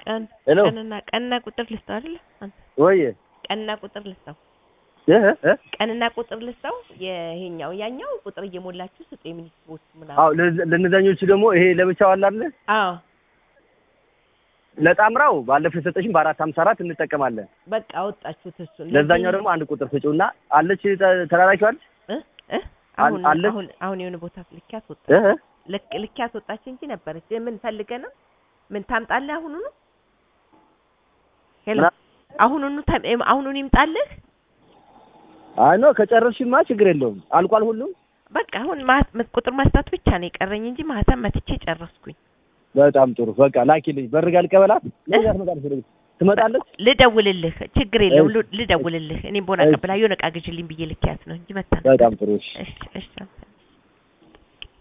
ቀን ሄሎ ቀንና ቀንና ቁጥር ልስጠው አይደለ አንተ ወይ ቀንና ቁጥር ልስጠው እህ እ ቀንና ቁጥር ልስጠው የይሄኛው ያኛው ቁጥር እየሞላችሁ ስጡ የሚኒስትሮች ምናምን አዎ ለዝ- ለእነዛኞቹ ደግሞ ይሄ ለብቻው አለ አይደል አዎ ለጣምራው ባለፈው የሰጠሽን በአራት ሀምሳ አራት እንጠቀማለን በቃ አወጣችሁት እሱን ለዛኛው ደግሞ አንድ ቁጥር ስጪውና አለች ተ- ተላላኪዋል እ እ አሁን አለ? አሁን አሁን የሆነ ቦታ ልኪያት ወጣ እህ እ ልክ ልኪያት ወጣች እንጂ ነበረች ምን ፈልገህ ነው ምን ታምጣለህ አሁኑኑ ሄሎ ምና- አሁኑኑ ታ- እም- አሁኑኑ ይምጣልህ አይ ኖ ከጨረስሽማ ችግር የለውም አልቋል ሁሉም በቃ አሁን ማ- መ- ቁጥር ማስታት ብቻ ነው የቀረኝ እንጂ ማህተም መትቼ ጨረስኩኝ በጣም ጥሩ በቃ ላኪልኝ በርጋ ልቀበላት ለዛ ትመጣለች ትመጣለች ልደውልልህ ችግር የለውም እሺ። ሉ- ልደውልልህ እኔም ቦና እሺ። ቀብላ የሆነ ዕቃ ግዢልኝ ብዬ ልኪያት ነው እንጂ መታ በጣም ጥሩ እሺ እሺ እሺ